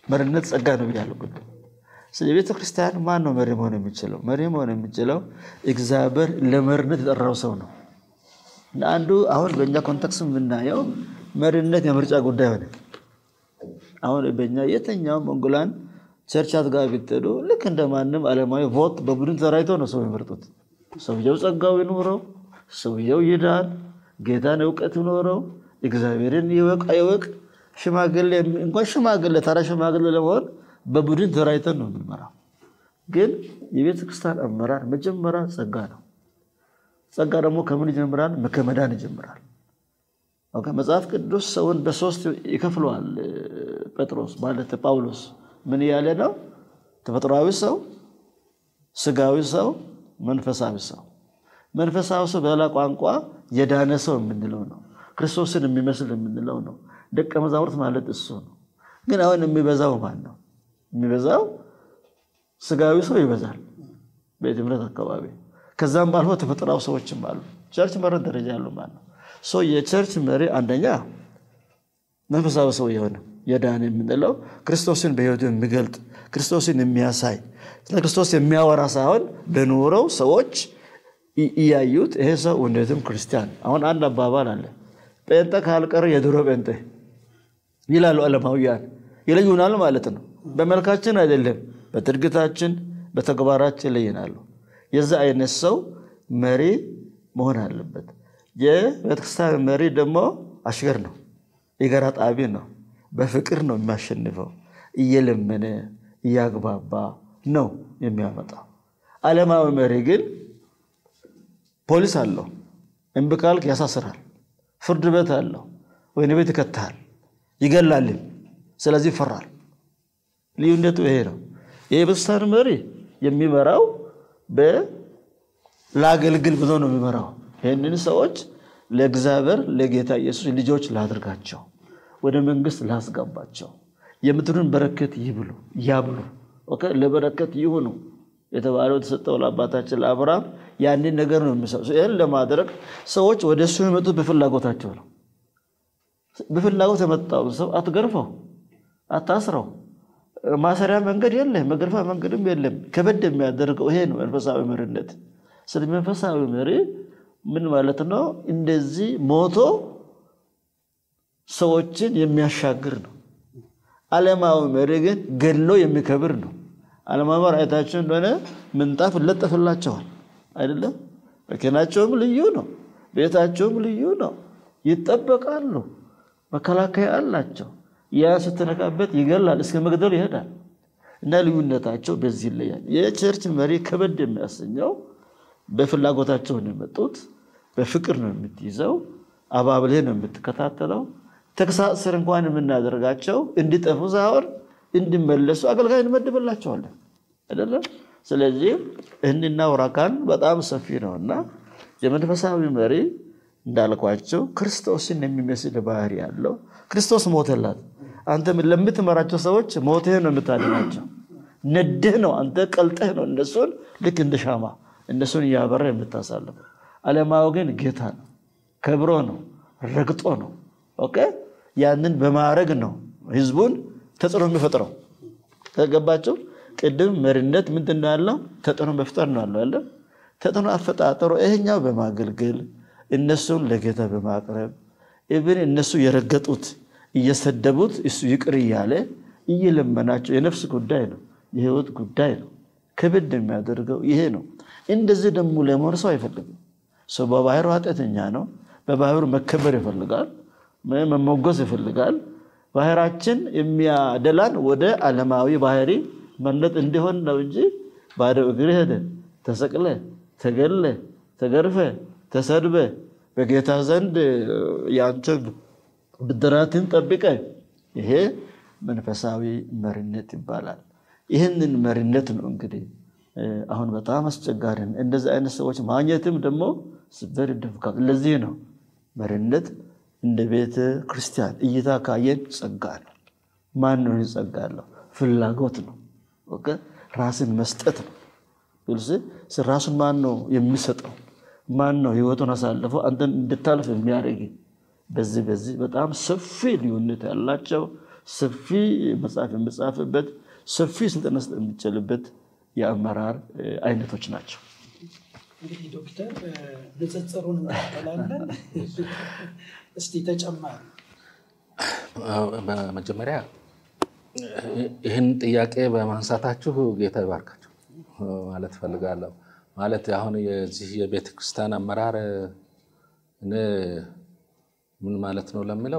መሪነት ጸጋ ነው ብያለሁ። ቅድም ስለዚህ የቤተ ክርስቲያን ማን ነው መሪ መሆን የሚችለው? መሪ መሆን የሚችለው እግዚአብሔር ለመሪነት የጠራው ሰው ነው። አንዱ አሁን በእኛ ኮንቴክስት የምናየው መሪነት የምርጫ ጉዳይ ሆነ። አሁን በእኛ የትኛውም እንጉላን ቸርቻት ጋር ብትሄዱ ልክ እንደ ማንም ዓለማዊ ቮት በቡድን ተራይቶ ነው ሰው የሚመርጡት። ሰውየው ጸጋው ይኖረው፣ ሰውየው ይዳን፣ ጌታን እውቀት ይኖረው፣ እግዚአብሔርን ይወቅ አይወቅ፣ ሽማግሌ እንኳን ሽማግሌ ተራ ሽማግሌ ለመሆን በቡድን ተራይተን ነው የምንመራው። ግን የቤተ ክርስቲያን አመራር መጀመሪያ ጸጋ ነው። ጸጋ ደግሞ ከምን ይጀምራል? ከመዳን ይጀምራል። መጽሐፍ ቅዱስ ሰውን በሶስት ይከፍለዋል። ጴጥሮስ ማለት ጳውሎስ ምን እያለ ነው? ተፈጥሯዊ ሰው፣ ስጋዊ ሰው፣ መንፈሳዊ ሰው። መንፈሳዊ ሰው በሌላ ቋንቋ የዳነ ሰው የምንለው ነው። ክርስቶስን የሚመስል የምንለው ነው። ደቀ መዛሙርት ማለት እሱ ነው። ግን አሁን የሚበዛው ማን ነው? የሚበዛው ስጋዊ ሰው ይበዛል በትምህርት አካባቢ። ከዛም ባልፎ ተፈጥሯዊ ሰዎችም አሉ። ቸርች መሪነት ደረጃ ያሉ ማለት ነው። የቸርች መሪ አንደኛ መንፈሳዊ ሰው የሆነ የዳነ የምንለው ክርስቶስን በሕይወቱ የሚገልጥ ክርስቶስን የሚያሳይ ስለ ክርስቶስ የሚያወራ ሳይሆን በኖረው ሰዎች እያዩት ይሄ ሰው እውነትም ክርስቲያን። አሁን አንድ አባባል አለ፣ ጴንጤ ካልቀረ የድሮ ጴንጤ ይላሉ ዓለማውያን። ይለዩናል ማለት ነው። በመልካችን አይደለም፣ በድርጊታችን በተግባራችን ይለየናሉ። የዛ አይነት ሰው መሪ መሆን አለበት። የቤተክርስቲያን መሪ ደግሞ አሽከር ነው፣ የጋራ ጣቢ ነው። በፍቅር ነው የሚያሸንፈው። እየለመነ እያግባባ ነው የሚያመጣው። ዓለማዊ መሪ ግን ፖሊስ አለው፣ እምቢ ካልክ ያሳስራል። ፍርድ ቤት አለው፣ ወህኒ ቤት ይከትሃል፣ ይገላልም። ስለዚህ ይፈራል። ልዩነቱ ይሄ ነው። የቤተክርስቲያን መሪ የሚመራው ለአገልግል ብሎ ነው የሚመራው። ይህንን ሰዎች ለእግዚአብሔር ለጌታ ኢየሱስ ልጆች ላድርጋቸው፣ ወደ መንግስት ላስገባቸው፣ የምድሩን በረከት ይብሉ ያብሉ፣ ለበረከት ይሁኑ የተባለው የተሰጠው ለአባታችን ለአብርሃም ያንን ነገር ነው የሚሰ ይህን ለማድረግ ሰዎች ወደ እሱ የመጡት በፍላጎታቸው ነው። በፍላጎት የመጣውን ሰው አትገርፈው፣ አታስረው። ማሰሪያ መንገድ የለም፣ መገርፋ መንገድም የለም። ከበድ የሚያደርገው ይሄ ነው መንፈሳዊ መሪነት። ስለ መንፈሳዊ መሪ ምን ማለት ነው? እንደዚህ ሞቶ ሰዎችን የሚያሻግር ነው። ዓለማዊ መሪ ግን ገድሎ የሚከብር ነው። ዓለማዊ መሪ አይታችሁ እንደሆነ ምንጣፍ ይለጠፍላቸዋል አይደለም? መኪናቸውም ልዩ ነው፣ ቤታቸውም ልዩ ነው። ይጠበቃሉ፣ መከላከያ አላቸው። ያ ስትነካበት ይገላል፣ እስከ መግደል ይሄዳል። እና ልዩነታቸው በዚህ ይለያል። የቸርች መሪ ከበድ የሚያሰኘው በፍላጎታቸው ነው የመጡት። በፍቅር ነው የምትይዘው፣ አባብልህ ነው የምትከታተለው። ተግሳጽ ስር እንኳን የምናደርጋቸው እንዲጠፉ ሳይሆን እንዲመለሱ አገልጋይ እንመድብላቸዋለን አይደለም። ስለዚህ ይህንና ወራካን በጣም ሰፊ ነው እና የመንፈሳዊ መሪ እንዳልኳቸው ክርስቶስን የሚመስል ባህሪ ያለው ክርስቶስ ሞተላት። አንተ ለምትመራቸው ሰዎች ሞትህ ነው የምታድናቸው። ነድህ ነው አንተ ቀልጠህ ነው እነሱን ልክ እንደ ሻማ እነሱን እያበራ የምታሳልፈው። ዓለማዊ ግን ጌታ ነው፣ ከብሮ ነው፣ ረግጦ ነው። ኦኬ ያንን በማድረግ ነው ህዝቡን ተጽዕኖ የሚፈጥረው። ተገባቸው። ቅድም መሪነት ምንድን ነው ያለው? ተጽዕኖ መፍጠር ነው ያለው። ያለ ተጽዕኖ አፈጣጠሩ ይሄኛው በማገልገል እነሱን ለጌታ በማቅረብ ኢብን እነሱ የረገጡት እየሰደቡት እሱ ይቅር እያለ እየለመናቸው የነፍስ ጉዳይ ነው፣ የህይወት ጉዳይ ነው። ክብድ የሚያደርገው ይሄ ነው። እንደዚህ ደግሞ ለመሆን ሰው አይፈልግም። ሰው በባህሩ ኃጢአተኛ ነው። በባህሩ መከበር ይፈልጋል፣ መሞገስ ይፈልጋል። ባህራችን የሚያደላን ወደ ዓለማዊ ባህሪ መለጥ እንዲሆን ነው እንጂ ባዶ እግር ሄደ ተሰቅለ ተገለ ተገርፈ ተሰድበ በጌታ ዘንድ የአንተ ብድራትን ጠብቀ ይሄ መንፈሳዊ መሪነት ይባላል። ይህንን መሪነት ነው እንግዲህ አሁን በጣም አስቸጋሪ ነው። እንደዚህ አይነት ሰዎች ማግኘትም ደግሞ ስበር ይደፍቃል። ለዚህ ነው መሪነት እንደ ቤተ ክርስቲያን እይታ ካየን ጸጋ ነው። ማን ነው ጸጋ ያለው? ፍላጎት ነው። ራስን መስጠት ነው። ራሱን ማን ነው የሚሰጠው? ማን ነው ህይወቱን አሳልፈው አንተን እንድታልፍ የሚያደርግ? በዚህ በዚህ በጣም ሰፊ ልዩነት ያላቸው ሰፊ መጽሐፍ የሚጻፍበት ሰፊ ስልጠና መስጠት የሚቻልበት የአመራር አይነቶች ናቸው። እንግዲህ ዶክተር ንጽጽሩን እንቀጥላለን። እስቲ ተጨማሪ በመጀመሪያ ይህን ጥያቄ በማንሳታችሁ ጌታ ይባርካችሁ ማለት እፈልጋለሁ። ማለት አሁን የዚህ የቤተ ክርስቲያን አመራር እኔ ምን ማለት ነው ለሚለው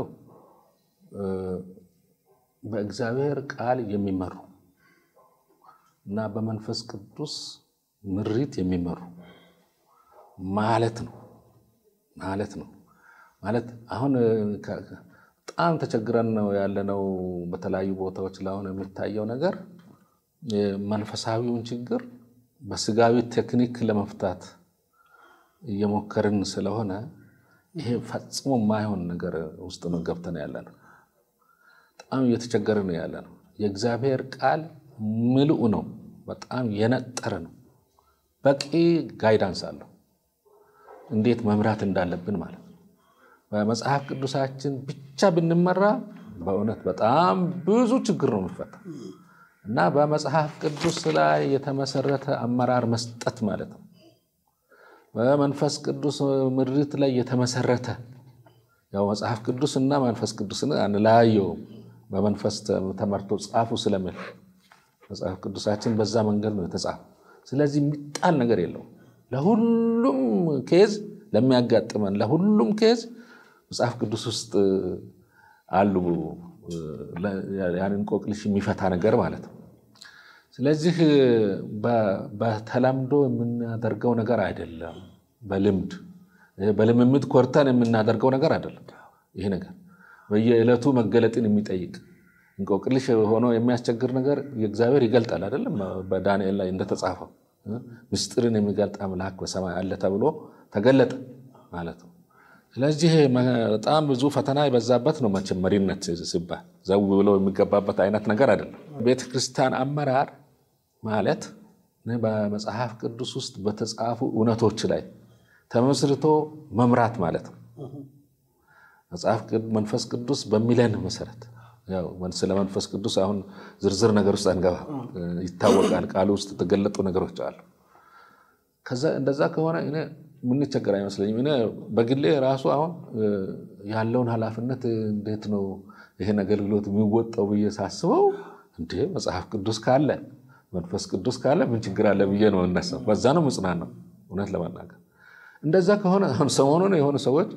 በእግዚአብሔር ቃል የሚመሩ እና በመንፈስ ቅዱስ ምሪት የሚመሩ ማለት ነው ማለት ነው ማለት አሁን በጣም ተቸግረን ነው ያለነው። በተለያዩ ቦታዎች ላይ አሁን የሚታየው ነገር መንፈሳዊውን ችግር በስጋዊ ቴክኒክ ለመፍታት እየሞከርን ስለሆነ ይሄ ፈጽሞ የማይሆን ነገር ውስጥ ነው ገብተን ያለ ነው። በጣም እየተቸገርን ያለ ነው። የእግዚአብሔር ቃል ምልኡ ነው። በጣም የነጠረ ነው። በቂ ጋይዳንስ አለው እንዴት መምራት እንዳለብን ማለት ነው። በመጽሐፍ ቅዱሳችን ብቻ ብንመራ በእውነት በጣም ብዙ ችግር ነው የሚፈታ እና በመጽሐፍ ቅዱስ ላይ የተመሰረተ አመራር መስጠት ማለት ነው። በመንፈስ ቅዱስ ምሪት ላይ የተመሰረተ ያው መጽሐፍ ቅዱስ እና መንፈስ ቅዱስን አንለያየውም። በመንፈስ ተመርቶ ጻፉ ስለሚል መጽሐፍ ቅዱሳችን በዛ መንገድ ነው የተጻፈ። ስለዚህ የሚጣል ነገር የለውም። ለሁሉም ኬዝ ለሚያጋጥመን ለሁሉም ኬዝ መጽሐፍ ቅዱስ ውስጥ አሉ ያንን እንቆቅልሽ የሚፈታ ነገር ማለት ነው። ስለዚህ በተለምዶ የምናደርገው ነገር አይደለም። በልምድ በልምምድ ኮርተን የምናደርገው ነገር አይደለም። ይሄ ነገር በየዕለቱ መገለጥን የሚጠይቅ እንቆቅልሽ ሆኖ የሚያስቸግር ነገር የእግዚአብሔር ይገልጣል አይደለም። በዳንኤል ላይ እንደተጻፈው ምስጢርን የሚገልጥ አምላክ በሰማይ አለ ተብሎ ተገለጠ ማለት ነው። ስለዚህ በጣም ብዙ ፈተና የበዛበት ነው። መቼም መሪነት ሲባል ዘው ብሎ የሚገባበት አይነት ነገር አይደለም። ቤተክርስቲያን አመራር ማለት በመጽሐፍ ቅዱስ ውስጥ በተጻፉ እውነቶች ላይ ተመስርቶ መምራት ማለት ነው። መጽሐፍ መንፈስ ቅዱስ በሚለን መሰረት ስለ መንፈስ ቅዱስ አሁን ዝርዝር ነገር ውስጥ አንገባ፣ ይታወቃል። ቃሉ ውስጥ የተገለጡ ነገሮች አሉ። ከዛ እንደዛ ከሆነ እኔ የምንቸገር አይመስለኝም። እኔ በግሌ ራሱ አሁን ያለውን ኃላፊነት እንዴት ነው ይህን አገልግሎት የሚወጣው ብዬ ሳስበው እንዴ መጽሐፍ ቅዱስ ካለ መንፈስ ቅዱስ ካለ ምን ችግር አለ ብዬ ነው እነሳው። በዛ ነው ምጽናን ነው እውነት ለመናገር እንደዛ ከሆነ አሁን ሰሞኑን የሆኑ ሰዎች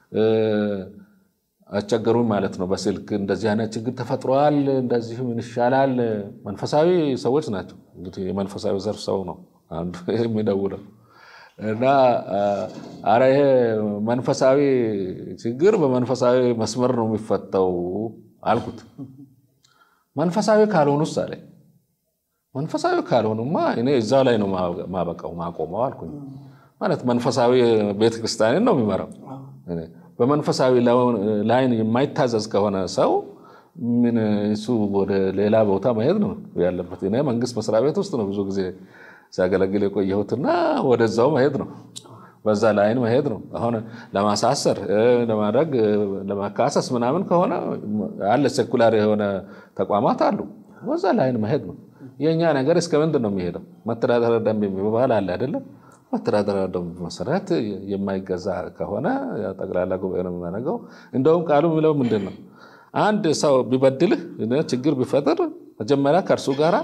አስቸገሩኝ ማለት ነው። በስልክ እንደዚህ አይነት ችግር ተፈጥሯል፣ እንደዚህ ምን ይሻላል። መንፈሳዊ ሰዎች ናቸው እንግዲህ የመንፈሳዊ ዘርፍ ሰው ነው አንዱ የሚደውለው እና አረ ይሄ መንፈሳዊ ችግር በመንፈሳዊ መስመር ነው የሚፈታው አልኩት። መንፈሳዊ ካልሆኑስ አለኝ። መንፈሳዊ ካልሆኑማ እኔ እዛ ላይ ነው ማበቃው ማቆመው አልኩኝ። ማለት መንፈሳዊ ቤተክርስቲያንን ነው የሚመራው። በመንፈሳዊ ላይን የማይታዘዝ ከሆነ ሰው ምን እሱ ወደ ሌላ ቦታ መሄድ ነው ያለበት። እኔ መንግስት መስሪያ ቤት ውስጥ ነው ብዙ ጊዜ ሲያገለግል የቆየሁትና ወደዛው መሄድ ነው፣ በዛ ላይን መሄድ ነው። አሁን ለማሳሰር ለማድረግ ለማካሰስ ምናምን ከሆነ አለ ሴኩላር የሆነ ተቋማት አሉ፣ በዛ ላይን መሄድ ነው። የእኛ ነገር እስከ ምንድን ነው የሚሄደው? መተዳደሪያ ደንብ የሚባል አለ አይደለም? መተዳደሪያ ደንብ መሰረት የማይገዛ ከሆነ ጠቅላላ ጉባኤ ነው የሚያደርገው። እንደውም ቃሉ የሚለው ምንድን ነው? አንድ ሰው ቢበድልህ ችግር ቢፈጥር መጀመሪያ ከእርሱ ጋር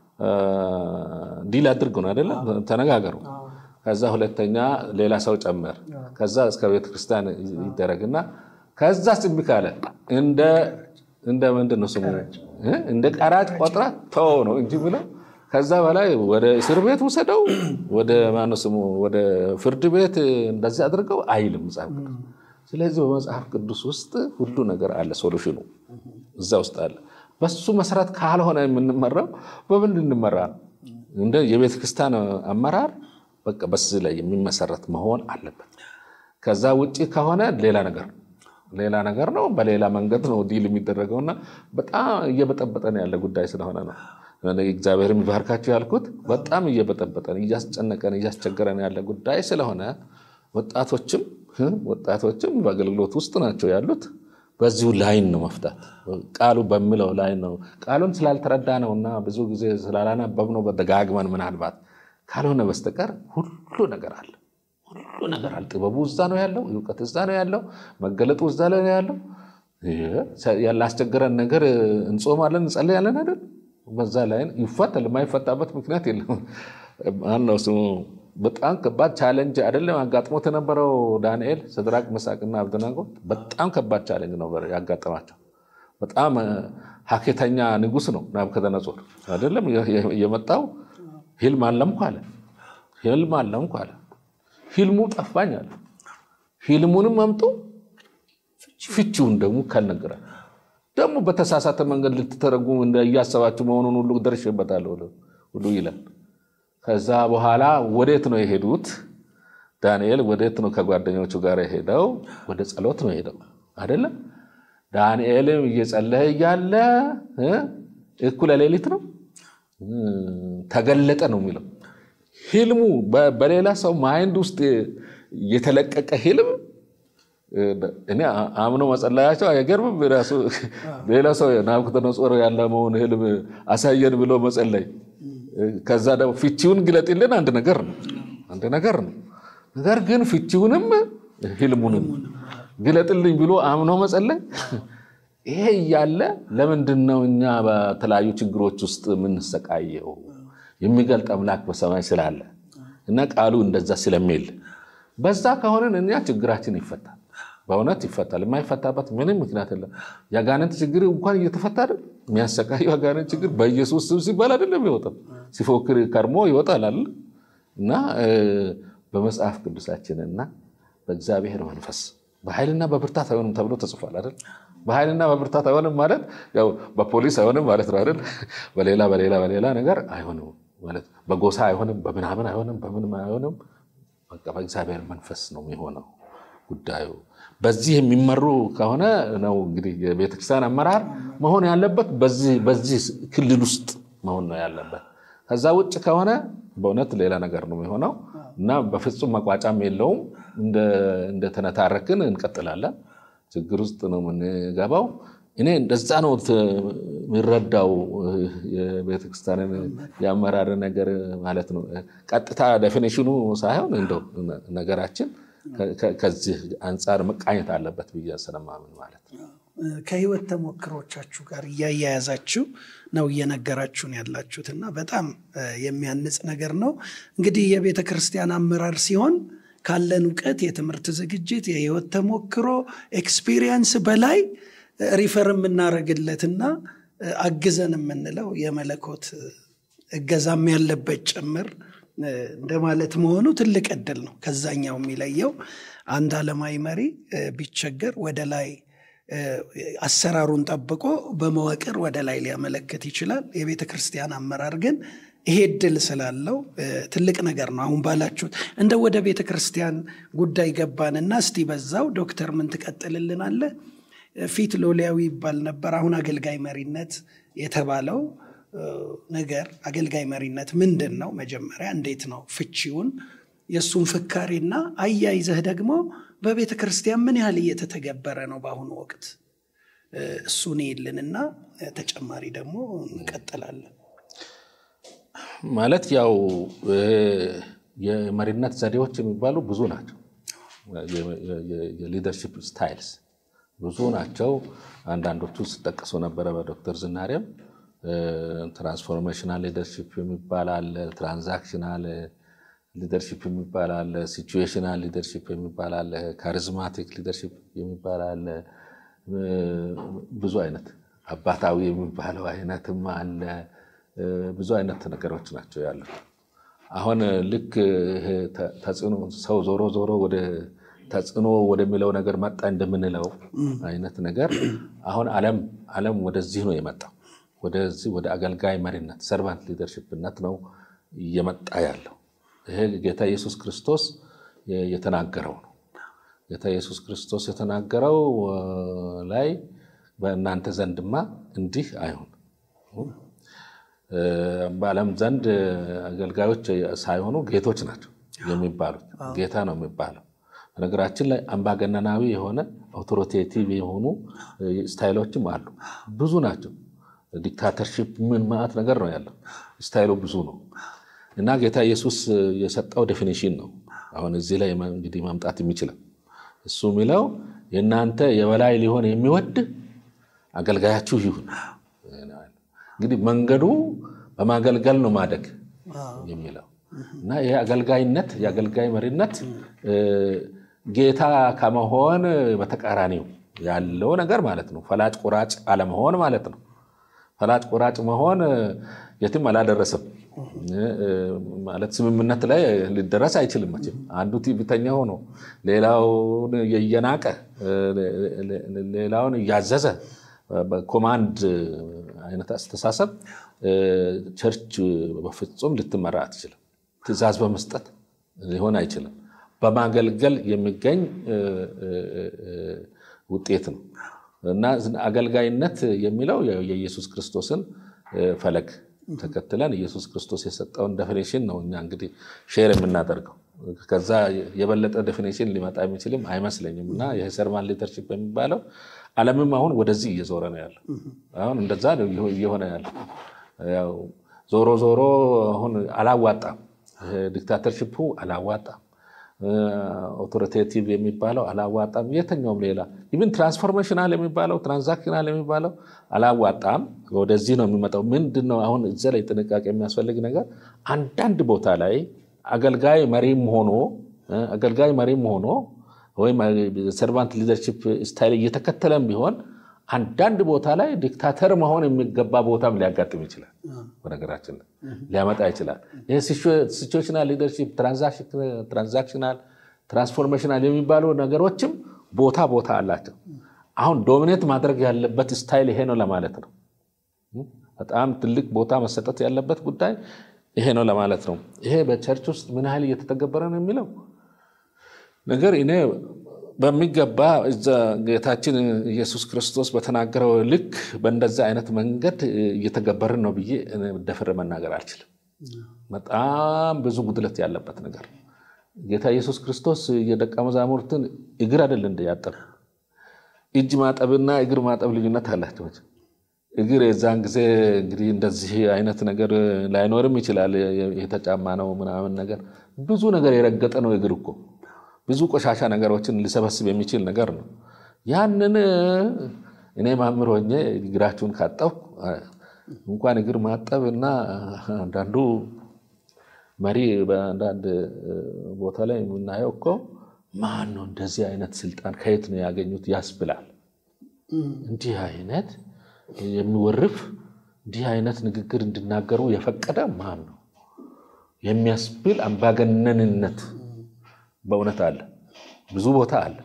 ዲል አድርግ ነው አይደለም? ተነጋገሩ። ከዛ ሁለተኛ ሌላ ሰው ጨመር፣ ከዛ እስከ ቤተክርስቲያን ይደረግና ከዛ እምቢ ካለ እንደ ምንድን ነው ስሙ እንደ ቀራጭ ቆጥራ ተው ነው እንጂ ብለው ከዛ በላይ ወደ እስር ቤት ውሰደው ወደ ማነው ስሙ ወደ ፍርድ ቤት እንደዚህ አድርገው አይልም መጽሐፍ ቅዱስ። ስለዚህ በመጽሐፍ ቅዱስ ውስጥ ሁሉ ነገር አለ፣ ሶሉሽኑ እዛ ውስጥ አለ። በሱ መሰረት ካልሆነ የምንመራው በምን እንመራ ነው? እንደ የቤተ ክርስቲያን አመራር በቃ በዚህ ላይ የሚመሰረት መሆን አለበት። ከዛ ውጭ ከሆነ ሌላ ነገር ሌላ ነገር ነው፣ በሌላ መንገድ ነው ዲል የሚደረገውና በጣም እየበጠበጠን ያለ ጉዳይ ስለሆነ ነው። እግዚአብሔር የሚባርካቸው ያልኩት በጣም እየበጠበጠን እያስጨነቀን እያስቸገረን ያለ ጉዳይ ስለሆነ ወጣቶችም ወጣቶችም በአገልግሎት ውስጥ ናቸው ያሉት። በዚሁ ላይን ነው መፍታት። ቃሉ በሚለው ላይን ነው። ቃሉን ስላልተረዳ ነው እና ብዙ ጊዜ ስላላነበብነው በደጋግመን ምናልባት ካልሆነ በስተቀር ሁሉ ነገር አለ። ሁሉ ነገር አለ። ጥበቡ እዛ ነው ያለው፣ እውቀት እዛ ነው ያለው፣ መገለጡ እዛ ላይ ነው ያለው። ያላስቸገረን ነገር እንጾማለን፣ እንጸልያለን አይደል? በዛ ላይ ይፈታል። የማይፈታበት ምክንያት የለም። ማነው ስሙ? በጣም ከባድ ቻሌንጅ አይደለም አጋጥሞት የነበረው ዳንኤል፣ ሰድራቅ፣ መሳቅና አብደናጎ በጣም ከባድ ቻሌንጅ ነበር ያጋጠማቸው። በጣም ሀኬተኛ ንጉሥ ነው ናቡከደነጾር አይደለም የመጣው። ህልም አለምኩ አለ፣ ህልም አለምኩ አለ። ህልሙ ጠፋኝ አለ። ህልሙንም አምጦ ፍቺውን ደግሞ ካልነገራል ደግሞ በተሳሳተ መንገድ ልትተረጉም እያሰባችሁ መሆኑን ሁሉ ደርሼበታለሁ ሁሉ ይላል። ከዛ በኋላ ወዴት ነው የሄዱት? ዳንኤል ወዴት ነው ከጓደኞቹ ጋር የሄደው? ወደ ጸሎት ነው የሄደው አይደለም። ዳንኤልም እየጸለየ እያለ እኩለ ሌሊት ነው ተገለጠ ነው የሚለው። ህልሙ በሌላ ሰው ማይንድ ውስጥ የተለቀቀ ህልም እኔ አምኖ መጸለያቸው አይገርምም። ራሱ ሌላ ሰው ናቡከደነፆር ያለመውን ህልም አሳየን ብሎ መጸለይ ከዛ ደግሞ ፍቺውን ግለጥልን አንድ ነገር ነው አንድ ነገር ነው። ነገር ግን ፍቺውንም ህልሙንም ግለጥልኝ ብሎ አምኖ መጸለይ ይሄ እያለ ለምንድን ነው እኛ በተለያዩ ችግሮች ውስጥ የምንሰቃየው? የሚገልጥ አምላክ በሰማይ ስላለ እና ቃሉ እንደዛ ስለሚል በዛ ከሆነን እኛ ችግራችን ይፈታል። በእውነት ይፈታል። የማይፈታበት ምንም ምክንያት የለም። የአጋንንት ችግር እንኳን እየተፈታ አይደል? የሚያሰቃየው የአጋንንት ችግር በኢየሱስ ስም ሲባል አይደለም ይወጣል። ሲፎክር ከርሞ ይወጣል አለ እና በመጽሐፍ ቅዱሳችንና በእግዚአብሔር መንፈስ በኃይልና በብርታት አይሆንም ተብሎ ተጽፏል አይደል? በኃይልና በብርታት አይሆንም ማለት ያው በፖሊስ አይሆንም ማለት ነው አይደል? በሌላ በሌላ በሌላ ነገር አይሆንም ማለት በጎሳ አይሆንም፣ በምናምን አይሆንም፣ በምንም አይሆንም። በቃ በእግዚአብሔር መንፈስ ነው የሚሆነው ጉዳዩ። በዚህ የሚመሩ ከሆነ ነው እንግዲህ የቤተክርስቲያን አመራር መሆን ያለበት በዚህ ክልል ውስጥ መሆን ነው ያለበት። ከዛ ውጭ ከሆነ በእውነት ሌላ ነገር ነው የሚሆነው እና በፍጹም መቋጫም የለውም። እንደተነታረክን እንቀጥላለን። ችግር ውስጥ ነው የምንገባው። እኔ እንደዛ ነው የሚረዳው የቤተክርስቲያንን የአመራር ነገር ማለት ነው። ቀጥታ ዴፊኒሽኑ ሳይሆን እንደው ነገራችን ከዚህ አንጻር መቃኘት አለበት ብዬ ስለማምን ማለት ነው። ከህይወት ተሞክሮቻችሁ ጋር እያያያዛችሁ ነው እየነገራችሁን ያላችሁት እና በጣም የሚያንጽ ነገር ነው። እንግዲህ የቤተ ክርስቲያን አመራር ሲሆን ካለን እውቀት፣ የትምህርት ዝግጅት፣ የህይወት ተሞክሮ ኤክስፒሪየንስ በላይ ሪፈር የምናደርግለትና አግዘን የምንለው የመለኮት እገዛም ያለበት ጭምር እንደማለት መሆኑ ትልቅ እድል ነው። ከዛኛው የሚለየው አንድ ዓለማዊ መሪ ቢቸገር ወደ ላይ አሰራሩን ጠብቆ በመዋቅር ወደ ላይ ሊያመለክት ይችላል። የቤተ ክርስቲያን አመራር ግን ይሄ እድል ስላለው ትልቅ ነገር ነው። አሁን ባላችሁት እንደ ወደ ቤተ ክርስቲያን ጉዳይ ገባንና እስቲ በዛው ዶክተር ምን ትቀጥልልናለህ? ፊት ሎሊያዊ ይባል ነበር። አሁን አገልጋይ መሪነት የተባለው ነገር አገልጋይ መሪነት ምንድን ነው? መጀመሪያ እንዴት ነው ፍቺውን፣ የእሱን ፍካሬና አያይዘህ ደግሞ በቤተ ክርስቲያን ምን ያህል እየተተገበረ ነው በአሁኑ ወቅት እሱን ይልንና ተጨማሪ ደግሞ እንቀጥላለን። ማለት ያው የመሪነት ዘዴዎች የሚባሉ ብዙ ናቸው። የሊደርሺፕ ስታይልስ ብዙ ናቸው። አንዳንዶቹ ሲጠቀሱ ነበረ በዶክተር ዝናሬም ትራንስፎርሜሽናል ሊደርሺፕ የሚባል አለ፣ ትራንዛክሽናል ሊደርሺፕ የሚባል አለ፣ ሲቹዌሽናል ሊደርሺፕ የሚባል አለ፣ ካሪዝማቲክ ሊደርሺፕ የሚባል አለ። ብዙ አይነት አባታዊ የሚባለው አይነትም አለ። ብዙ አይነት ነገሮች ናቸው ያሉት። አሁን ልክ ተጽዕኖ ሰው ዞሮ ዞሮ ወደ ተጽዕኖ ወደሚለው ነገር መጣ እንደምንለው አይነት ነገር አሁን ዓለም ዓለም ወደዚህ ነው የመጣው። ወደዚህ ወደ አገልጋይ መሪነት ሰርቫንት ሊደርሽፕነት ነው እየመጣ ያለው። ይሄ ጌታ ኢየሱስ ክርስቶስ የተናገረው ነው። ጌታ ኢየሱስ ክርስቶስ የተናገረው ላይ በእናንተ ዘንድማ እንዲህ አይሁን በዓለም ዘንድ አገልጋዮች ሳይሆኑ ጌቶች ናቸው የሚባሉት። ጌታ ነው የሚባለው። በነገራችን ላይ አምባገነናዊ የሆነ አውቶሪቴቲቭ የሆኑ ስታይሎችም አሉ። ብዙ ናቸው። ዲክታተርሺፕ ምን ማለት ነገር ነው ያለው። ስታይሉ ብዙ ነው እና ጌታ ኢየሱስ የሰጠው ዴፊኒሽን ነው አሁን እዚህ ላይ እንግዲህ ማምጣት የሚችለው እሱ የሚለው የእናንተ የበላይ ሊሆን የሚወድ አገልጋያችሁ ይሁን። እንግዲህ መንገዱ በማገልገል ነው ማደግ የሚለው እና ይህ አገልጋይነት የአገልጋይ መሪነት ጌታ ከመሆን በተቃራኒው ያለው ነገር ማለት ነው። ፈላጭ ቁራጭ አለመሆን ማለት ነው። ፈላጭ ቁራጭ መሆን የትም አላደረሰም ማለት ስምምነት ላይ ሊደረስ አይችልም። መቼም አንዱ ትዕቢተኛ ሆኖ ሌላውን እየናቀ ሌላውን እያዘዘ በኮማንድ አይነት አስተሳሰብ ቸርች በፍጹም ልትመራ አትችልም። ትዕዛዝ በመስጠት ሊሆን አይችልም። በማገልገል የሚገኝ ውጤት ነው እና አገልጋይነት የሚለው የኢየሱስ ክርስቶስን ፈለግ ተከትለን ኢየሱስ ክርስቶስ የሰጠውን ዴፊኒሽን ነው እኛ እንግዲህ ሼር የምናደርገው። ከዛ የበለጠ ዴፊኒሽን ሊመጣ የሚችልም አይመስለኝም እና የሰርማን ሊደርሺፕ የሚባለው ዓለምም አሁን ወደዚህ እየዞረ ነው ያለው። አሁን እንደዛ እየሆነ ያለው ያው ዞሮ ዞሮ አሁን አላዋጣም፣ ዲክታተርሽፑ አላዋጣም፣ ኦቶሪቴቲቭ የሚባለው አላዋጣም። የትኛውም ሌላ ኢቭን ትራንስፎርሜሽናል የሚባለው ትራንዛክሽናል የሚባለው አላዋጣም። ወደዚህ ነው የሚመጣው። ምንድን ነው አሁን እዚያ ላይ ጥንቃቄ የሚያስፈልግ ነገር አንዳንድ ቦታ ላይ አገልጋይ መሪም ሆኖ አገልጋይ መሪም ሆኖ ወይም ሰርቫንት ሊደርሺፕ ስታይል እየተከተለም ቢሆን አንዳንድ ቦታ ላይ ዲክታተር መሆን የሚገባ ቦታም ሊያጋጥም ይችላል። በነገራችን ላይ ሊያመጣ ይችላል። ይህ ሲቹዌሽናል ሊደርሺፕ፣ ትራንዛክሽናል፣ ትራንስፎርሜሽናል የሚባሉ ነገሮችም ቦታ ቦታ አላቸው። አሁን ዶሚኔት ማድረግ ያለበት ስታይል ይሄ ነው ለማለት ነው። በጣም ትልቅ ቦታ መሰጠት ያለበት ጉዳይ ይሄ ነው ለማለት ነው። ይሄ በቸርች ውስጥ ምን ያህል እየተተገበረ ነው የሚለው ነገር እኔ በሚገባ እዛ ጌታችን ኢየሱስ ክርስቶስ በተናገረው ልክ በእንደዛ አይነት መንገድ እየተገበርን ነው ብዬ ደፍሬ መናገር አልችልም። በጣም ብዙ ጉድለት ያለበት ነገር ጌታ ኢየሱስ ክርስቶስ የደቀ መዛሙርትን እግር አይደል እንደ ያጠብ እጅ ማጠብና እግር ማጠብ ልዩነት አላቸው። እግር የዛን ጊዜ እንግዲህ እንደዚህ አይነት ነገር ላይኖርም ይችላል። የተጫማ ነው ምናምን ነገር ብዙ ነገር የረገጠ ነው እግር እኮ ብዙ ቆሻሻ ነገሮችን ሊሰበስብ የሚችል ነገር ነው። ያንን እኔ ማምር ሆኜ እግራችሁን ካጠብኩ እንኳን እግር ማጠብ እና አንዳንዱ መሪ በአንዳንድ ቦታ ላይ የምናየው እኮ ማን ነው እንደዚህ አይነት ስልጣን ከየት ነው ያገኙት ያስብላል። እንዲህ አይነት የሚወርፍ እንዲህ አይነት ንግግር እንዲናገሩ የፈቀደ ማን ነው የሚያስብል አምባገነንነት በእውነት አለ፣ ብዙ ቦታ አለ።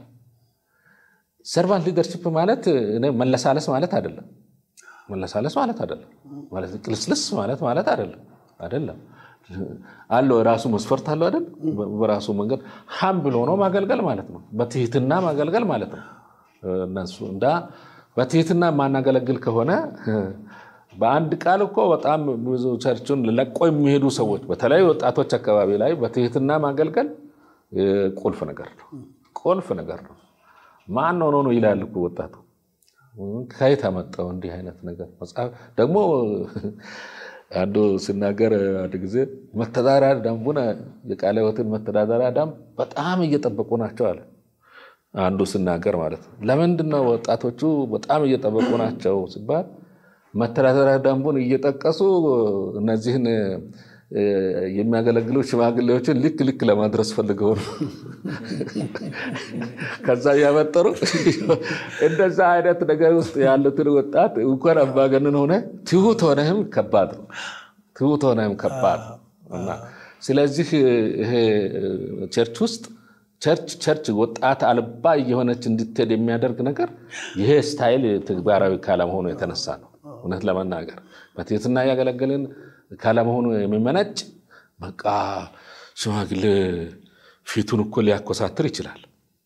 ሰርቫንት ሊደርሽፕ ማለት መለሳለስ ማለት አይደለም። መለሳለስ ማለት አይደለም። ማለት ቅልስልስ ማለት ማለት አይደለም። አይደለም አለው የራሱ መስፈርት አለው አይደል? በራሱ መንገድ ሀም ብሎ ነው ማገልገል ማለት ነው። በትህትና ማገልገል ማለት ነው። እነሱ እንዳ በትህትና የማናገለግል ከሆነ በአንድ ቃል እኮ በጣም ብዙ ቸርቹን ለቆ የሚሄዱ ሰዎች በተለይ ወጣቶች አካባቢ ላይ በትህትና ማገልገል ቁልፍ ነገር ነው። ቁልፍ ነገር ነው። ማን ሆኖ ነው ይላል እኮ ወጣቱ። ከየት አመጣው እንዲህ አይነት ነገር? መጽሐፍ ደግሞ አንዱ ሲናገር አንድ ጊዜ መተዳደሪያ ደንቡን የቃለ ሕይወትን መተዳደሪያ ደንብ በጣም እየጠበቁ ናቸው አለ። አንዱ ሲናገር ማለት ነው። ለምንድን ነው ወጣቶቹ በጣም እየጠበቁ ናቸው ሲባል መተዳደሪያ ደንቡን እየጠቀሱ እነዚህን የሚያገለግሉ ሽማግሌዎችን ልክ ልክ ለማድረስ ፈልገው ነው። ከዛ እያመጠሩ እንደዛ አይነት ነገር ውስጥ ያሉትን ወጣት እንኳን አምባገነን ሆነ ትሁት ሆነህም ከባድ ነው። ትሁት ሆነህም ከባድ ነው እና ስለዚህ ይሄ ቸርች ውስጥ ቸርች ቸርች ወጣት አልባ እየሆነች እንድትሄድ የሚያደርግ ነገር ይሄ ስታይል ተግባራዊ ካለመሆኑ የተነሳ ነው። እውነት ለመናገር በትህትና እያገለገልን ካለመሆኑ የሚመነጭ በቃ ሽማግሌ ፊቱን እኮ ሊያኮሳትር ይችላል።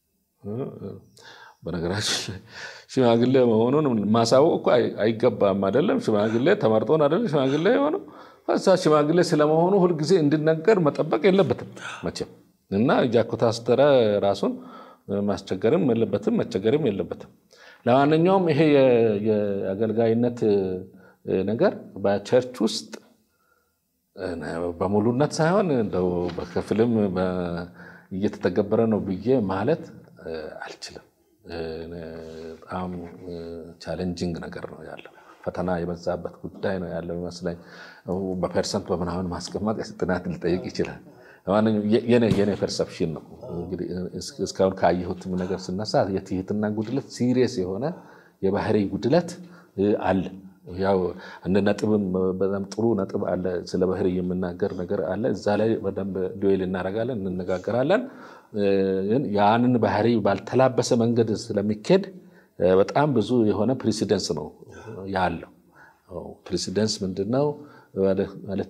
በነገራችን ሽማግሌ መሆኑን ማሳወቅ እኮ አይገባም። አይደለም ሽማግሌ ተመርጦን አይደለም ሽማግሌ የሆነው እዛ ሽማግሌ ስለመሆኑ ሁልጊዜ እንዲነገር መጠበቅ የለበትም መቼም እና እያኮታስተረ ራሱን ማስቸገርም የለበትም መቸገርም የለበትም። ለማንኛውም ይሄ የአገልጋይነት ነገር በቸርች ውስጥ በሙሉነት ሳይሆን እንደው በከፊልም እየተተገበረ ነው ብዬ ማለት አልችልም። በጣም ቻሌንጂንግ ነገር ነው ያለው። ፈተና የበዛበት ጉዳይ ነው ያለው ይመስለኝ። በፐርሰንት በምናምን ማስቀመጥ ጥናት ሊጠይቅ ይችላል። የኔ ፐርሰፕሽን ነው እንግዲህ እስካሁን ካየሁትም ነገር ስነሳ የትህትና ጉድለት ሲሪየስ የሆነ የባህሪ ጉድለት አለ። ያው እንደ ነጥብም በጣም ጥሩ ነጥብ አለ። ስለ ባህሪ የምናገር ነገር አለ። እዛ ላይ በደንብ ዱዌል እናደርጋለን፣ እንነጋገራለን። ያንን ባህሪ ባልተላበሰ መንገድ ስለሚኬድ በጣም ብዙ የሆነ ፕሬሲደንስ ነው ያለው። ፕሬሲደንስ ምንድን ነው ማለት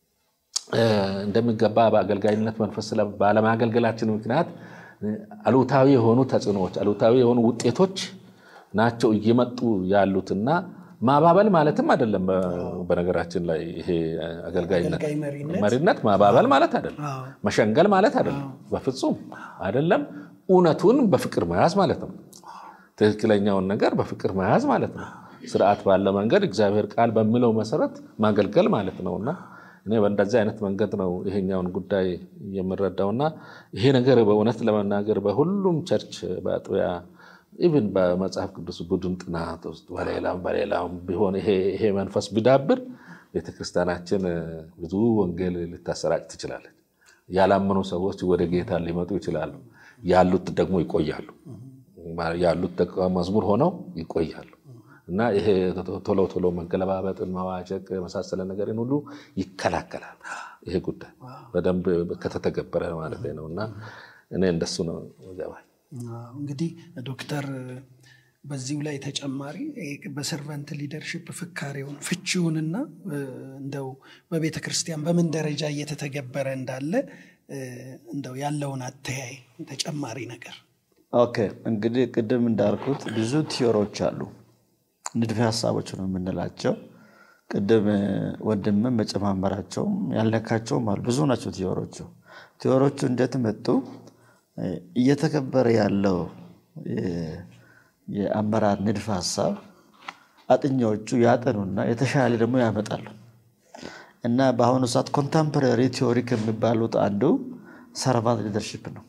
እንደሚገባ በአገልጋይነት መንፈስ ባለማገልገላችን ምክንያት አሉታዊ የሆኑ ተጽዕኖዎች፣ አሉታዊ የሆኑ ውጤቶች ናቸው እየመጡ ያሉትና ማባበል ማለትም አይደለም። በነገራችን ላይ ይሄ አገልጋይነት መሪነት ማባበል ማለት አይደለም፣ መሸንገል ማለት አይደለም፣ በፍጹም አይደለም። እውነቱን በፍቅር መያዝ ማለት ነው። ትክክለኛውን ነገር በፍቅር መያዝ ማለት ነው። ስርዓት ባለ መንገድ እግዚአብሔር ቃል በሚለው መሰረት ማገልገል ማለት ነውና እኔ በእንደዚህ አይነት መንገድ ነው ይሄኛውን ጉዳይ የምረዳውና ይሄ ነገር በእውነት ለመናገር በሁሉም ቸርች በአጥቢያ ኢቭን በመጽሐፍ ቅዱስ ቡድን ጥናት ውስጥ በሌላም በሌላም ቢሆን ይሄ መንፈስ ቢዳብር ቤተክርስቲያናችን ብዙ ወንጌል ልታሰራጭ ትችላለች። ያላመኑ ሰዎች ወደ ጌታ ሊመጡ ይችላሉ። ያሉት ደግሞ ይቆያሉ። ያሉት ደቀ መዝሙር ሆነው ይቆያሉ እና ይሄ ቶሎ ቶሎ መገለባበጥን፣ መዋጨቅ የመሳሰለ ነገርን ሁሉ ይከላከላል። ይሄ ጉዳይ በደንብ ከተተገበረ ማለት ነው እና እኔ እንደሱ ነው ገባኝ። እንግዲህ ዶክተር በዚሁ ላይ ተጨማሪ በሰርቨንት ሊደርሽፕ ፍካሬውን ፍቺውንና እንደው በቤተ ክርስቲያን በምን ደረጃ እየተተገበረ እንዳለ እንደው ያለውን አተያይ ተጨማሪ ነገር። ኦኬ እንግዲህ ቅድም እንዳልኩት ብዙ ቲዮሮች አሉ፣ ንድፈ ሀሳቦች ነው የምንላቸው። ቅድም ወንድምም መጨማመራቸውም ያልነካቸውም አሉ። ብዙ ናቸው ቲዮሮቹ። ቲዮሮቹ እንዴት መጡ? እየተከበረ ያለው የአመራር ንድፈ ሀሳብ አጥኚዎቹ ያጠኑና የተሻለ ደግሞ ያመጣሉ እና በአሁኑ ሰዓት ኮንተምፖራሪ ቲዮሪ ከሚባሉት አንዱ ሰርቫንት ሊደርሽፕ ነው።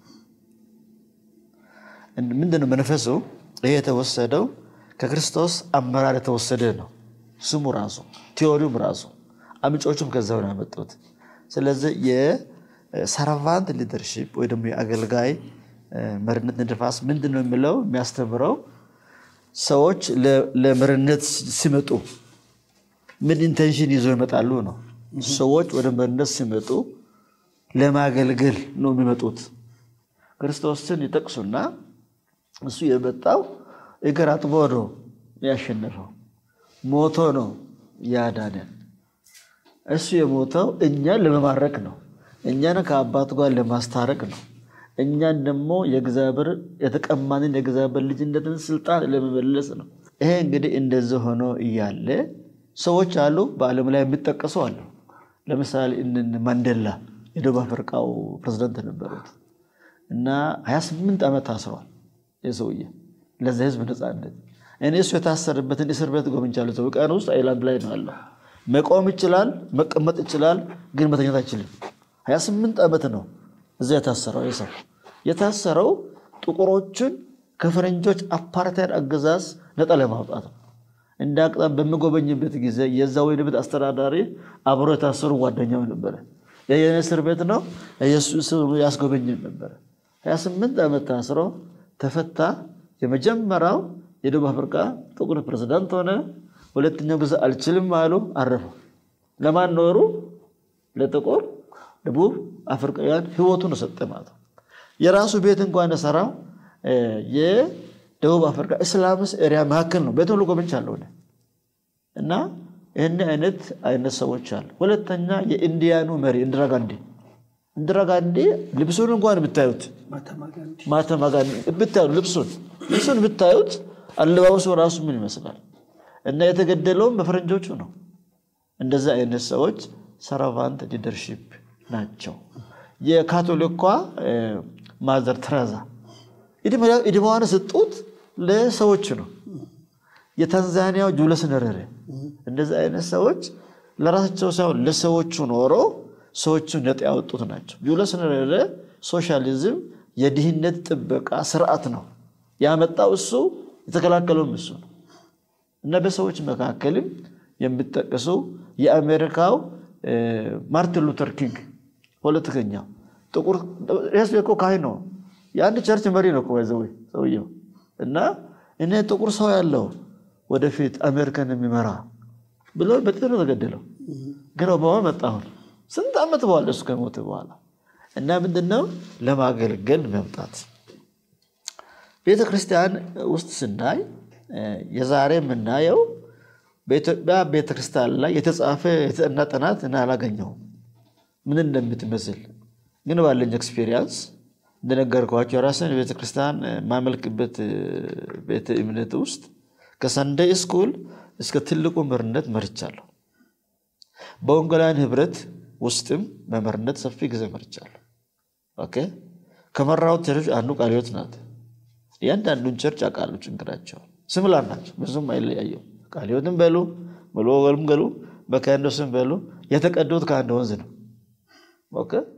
ምንድነው መንፈሱ? ይሄ የተወሰደው ከክርስቶስ አመራር የተወሰደ ነው። ስሙ ራሱ ቲዮሪውም ራሱ አምጮቹም ከዛው ነው ያመጡት። ስለዚህ የሰርቫንት ሊደርሺፕ ወይ ደግሞ የአገልጋይ መሪነት ንድፈ ሀሳብ ምንድን ነው የሚለው የሚያስተምረው ሰዎች ለመሪነት ሲመጡ ምን ኢንቴንሽን ይዞ ይመጣሉ ነው። ሰዎች ወደ መሪነት ሲመጡ ለማገልገል ነው የሚመጡት። ክርስቶስን ይጠቅሱና እሱ የመጣው እግር አጥቦ ነው ያሸነፈው፣ ሞቶ ነው ያዳነን። እሱ የሞተው እኛን ለመማረክ ነው፣ እኛን ከአባቱ ጋር ለማስታረቅ ነው። እኛን ደግሞ የእግዚአብሔር የተቀማንን የእግዚአብሔር ልጅነትን ስልጣን ለመመለስ ነው። ይሄ እንግዲህ እንደዚህ ሆኖ እያለ ሰዎች አሉ፣ በዓለም ላይ የሚጠቀሱ አሉ። ለምሳሌ ማንዴላ የደቡብ አፍሪካው ፕሬዝዳንት ነበሩት እና 28 ዓመት ታስረዋል። የሰውዬ ለዚህ ህዝብ ነፃነት እኔ እሱ የታሰረበትን እስር ቤት ጎብኝቻለሁ። ሰው ቀን ውስጥ አይላንድ ላይ ነው ያለው። መቆም ይችላል፣ መቀመጥ ይችላል፣ ግን መተኛት አይችልም። 28 ዓመት ነው እዚያ የታሰረው ሰው የታሰረው ጥቁሮችን ከፈረንጆች አፓርታይድ አገዛዝ ነፃ ለማውጣት ነው። እንደ አቅጣም በሚጎበኝበት ጊዜ የዛ ወይን ቤት አስተዳዳሪ አብሮ የታሰሩ ጓደኛው ነበረ። የኔ እስር ቤት ነው ያስጎበኝም ነበረ። 28 ዓመት ታስሮ ተፈታ። የመጀመሪያው የደቡብ አፍሪካ ጥቁር ፕሬዝዳንት ሆነ። ሁለተኛው ጊዜ አልችልም አሉ፣ አረፉ። ለማን ኖሩ? ለጥቁር ደቡብ አፍሪካውያን ህይወቱን ሰጠ ማለት ነው። የራሱ ቤት እንኳን የሰራው የደቡብ አፍሪካ እስላምስ ኤሪያ መካከል ነው። ቤት ሁሉ ጎብኝቻለሁ እና ይህን አይነት አይነት ሰዎች አሉ። ሁለተኛ የኢንዲያኑ መሪ ኢንዲራ ጋንዲ ኢንዲራ ጋንዲ ልብሱን እንኳን ብታዩት ማህተማ ጋንዲ ብታዩት ልብሱን ልብሱን ብታዩት አለባበሱ ራሱ ምን ይመስላል? እና የተገደለውም በፈረንጆቹ ነው። እንደዚህ አይነት ሰዎች ሰርቫንት ሊደርሺፕ ናቸው። የካቶሊኳ ማዘር ትረዛ ዕድሜዋን ስጡት ለሰዎች ነው። የታንዛኒያው ጁለስ ነረሬ እንደዚህ አይነት ሰዎች ለራሳቸው ሳይሆን ለሰዎቹ ኖሮ ሰዎቹን ነጥ ያወጡት ናቸው። ጁለስ ነረሬ ሶሻሊዝም የድህነት ጥበቃ ስርዓት ነው ያመጣው እሱ፣ የተከላከለውም እሱ ነው እና በሰዎች መካከልም የሚጠቀሱ የአሜሪካው ማርቲን ሉተር ኪንግ ፖለቲከኛው ጥቁር ስ እኮ ካህን ነው። የአንድ ቸርች መሪ ነው ዘው ሰውየው እና እኔ ጥቁር ሰው ያለው ወደፊት አሜሪካን የሚመራ ብሎ በጥር ተገደለው። ግን ኦባማ መጣ አሁን ስንት ዓመት በኋላ እሱ ከሞተ በኋላ እና ምንድነው ለማገልገል መምጣት ቤተ ክርስቲያን ውስጥ ስናይ የዛሬ የምናየው በኢትዮጵያ ቤተክርስቲያን ላይ የተጻፈ የተጠና ጥናት እና አላገኘሁም ምን እንደምትመስል ግን ባለኝ ኤክስፔሪንስ እንደነገርኳቸው የራስን ቤተክርስቲያን ማመልክበት ቤተ እምነት ውስጥ ከሰንደይ ስኩል እስከ ትልቁ መምህርነት መርቻለሁ። በወንጌላውያን ህብረት ውስጥም መምህርነት ሰፊ ጊዜ መርቻለሁ። ኦኬ ከመራሁት ቸርች አንዱ ቃለ ሕይወት ናት። እያንዳንዱን ቸርች አውቃለሁ። ችግራቸውን ስምላር ናቸው፣ ብዙም አይለያየው። ቃለ ሕይወትም በሉ ሙሉ ወንጌልም በሉ በካህንዶስም በሉ የተቀዱት ከአንድ ወንዝ ነው። ኦኬ